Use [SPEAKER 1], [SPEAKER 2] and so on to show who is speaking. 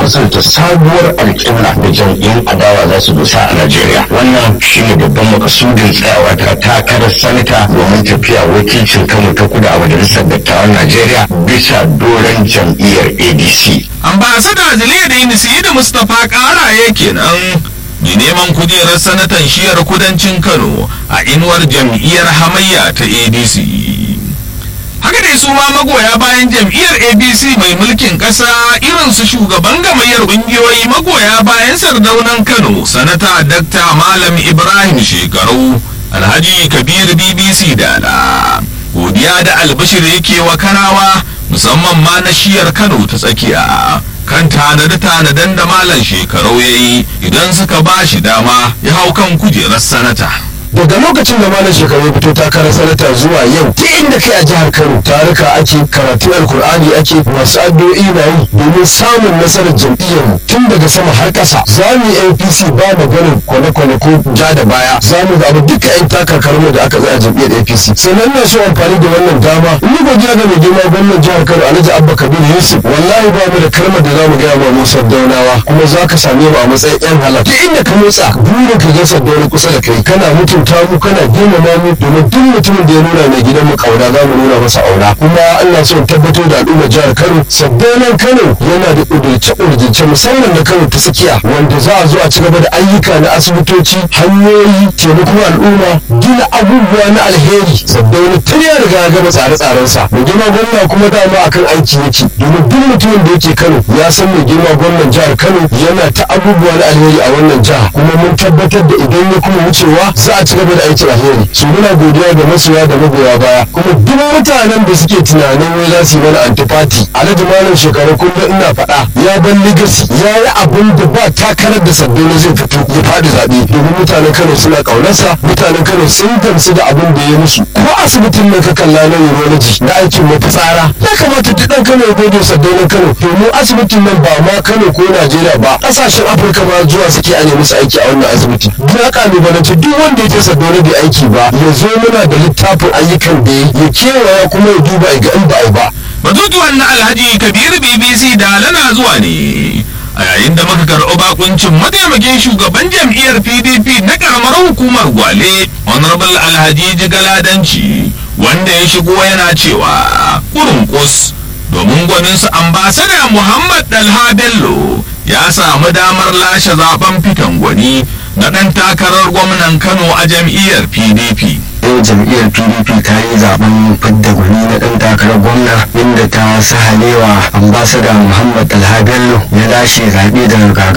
[SPEAKER 1] fasanta sabuwar alƙibla da jam'iyyun adawa za su dosa a Najeriya. Wannan shine babban makasudin tsayawa ta takarar sanata domin tafiya wakilcin Kano ta kudu a majalisar dattawan Najeriya bisa doron jam'iyyar ADC.
[SPEAKER 2] ambasada ziliyadin da mustapha karaye kenan mai neman kujerar sanatan shiyar kudancin kano a inuwar jam'iyyar hamayya ta adc haka dai su ma magoya bayan jam'iyyar abc mai mulkin ƙasa irin su shugaban gamayyar ƙungiyoyi magoya bayan sardaunan kano sanata dakta malam ibrahim shekaru alhaji kabir bbc dala godiya da albashir yake wa kanawa musamman ma na shiyar kano ta tsakiya kan tanade-tanaden da malam shekarau ya yi idan suka ba shi dama ya hau kan kujerar sanata
[SPEAKER 3] daga lokacin da malam shekaru ya fito takarar sanata zuwa yau ta inda kai a jihar kano taruka ake karatu alkur'ani ake masu addu'o'i na yi domin samun nasarar jam'iyyar mu tun daga sama har ƙasa za mu yi apc ba maganin kwane-kwane ko ja da baya za mu zaɓi duka 'yan takarkarmu da aka zaya jam'iyyar apc sannan na so amfani da wannan dama in yi godiya ga mai girma gwamnan jihar kano alhaji abba kabir yusuf wallahi ba mu da kalmar da za mu gaya ma musa daunawa kuma za ka same mu a matsayin 'yan halal duk inda ka motsa burin ka ga saddauna kusa da kai kana mutum mutunta mu kana girmama mu domin duk mutumin da ya nuna mai gidan mu kauna za mu nuna masa aura kuma Allah son tabbatar da al'ummar jihar Kano sabbanan Kano yana da kudurce kudurce musamman na Kano ta tsakiya wanda za a zo a ci gaba da ayyuka na asibitoci hanyoyi taimakon al'umma gina abubuwa na alheri sabbanan tun ya riga ya gama tsare-tsaren sa mai girma gwamna kuma dama akan aiki yake domin duk mutumin da yake Kano ya san mai girma gwamnan jihar Kano yana ta abubuwa na alheri a wannan jiha kuma mun tabbatar da idan ya kuma wucewa za a ci gaba da aikin alheri su muna godiya ga masoya da magoya baya kuma duk mutanen da suke tunanin wai za su yi mana antifati alhaji malam shekaru kullum ina faɗa ya ban ligasi ya yi abin da ba takarar da sabbin zai fito ya faɗi zaɓe domin mutanen kano suna ƙaunarsa mutanen kano sun gamsu da abin da ya musu ko asibitin nan ka kalla na urology na aikin mafitsara ya kamata duk ɗan kano ya gode sabbin kano domin asibitin nan ba ma kano ko najeriya ba ƙasashen afirka ma zuwa suke a nemi su aiki a wannan asibiti na ƙalubalanci duk wanda ya je sabbin bai aiki ba ya zo muna da littafin ayyukan da ya kewaya kuma ya duba ga in ba ba
[SPEAKER 2] batutuwan na alhaji kabiru bbc da lana zuwa ne a yayin da muka karɓi bakuncin mataimakin shugaban jam'iyyar pdp na karamar hukumar gwale honorable alhaji jigaladanci wanda ya shigo yana cewa kurunkus domin gwaninsu ambasada muhammad dalha bello ya samu damar lashe zaben fitan gwani na ɗan takarar gwamnan kano a jam'iyyar pdp
[SPEAKER 1] yau jam'iyyar pdp ta yi zaben fidda gwani na ɗan takarar gwamna inda ta sahalewa ambasada muhammad alhabello ya lashe zaɓe daga